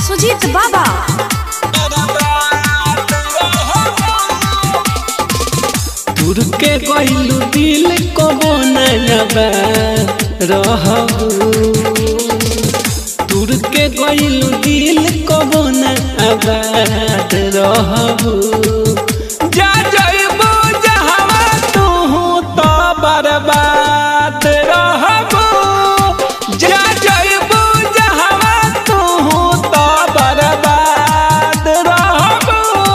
सुजीत बाबा दूर के गइलू दिल कबो नयबा रहबू दूर के गइलू दिल कबो नयबा रहबू जा जइबू जहवा तू तो बर्बाद रहबू जा जइबू जहवा तू तो बर्बाद रहबू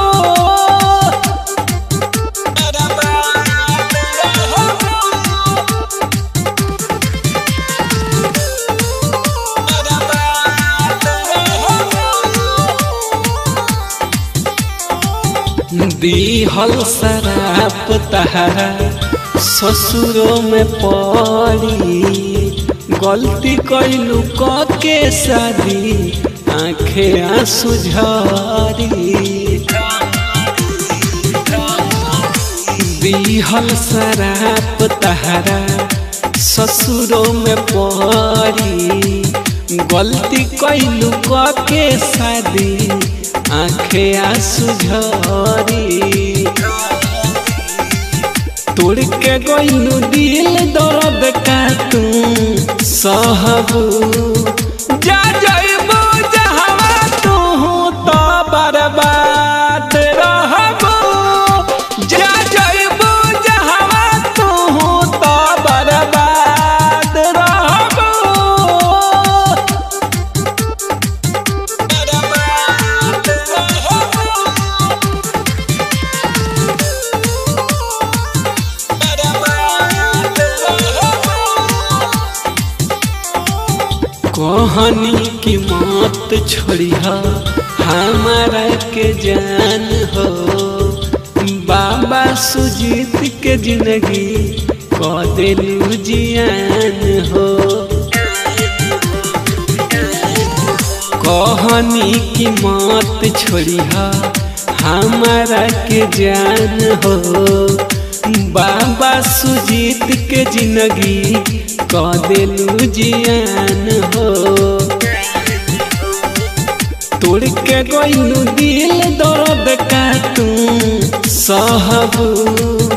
दीहल शराब तहरा ससुरों में पड़ी गलती कैलू क के शादी आंखें आंसू झरी दीहल शराब तहरा ससुरों में पड़ी गलती कैलू क के शादी आंखें आंसू झरी तोड़ के गइलू दिल दर्द का तू सहबू जा जइबू जहवा तू तो बर्बाद रहबू जा जइबू जहवा तू तो बर्बाद रहबू कहानी की मौत छोड़िया हमारा के जान हो बाबा सुजीत के जिंदगी कदेलू जियान हो कहानी की मौत छोड़िया हमारा के जान हो बाबा सुजीत के जिंदगी कदेलू जियान हो तोड़ के गइलू दिल दर्द का तू सहबू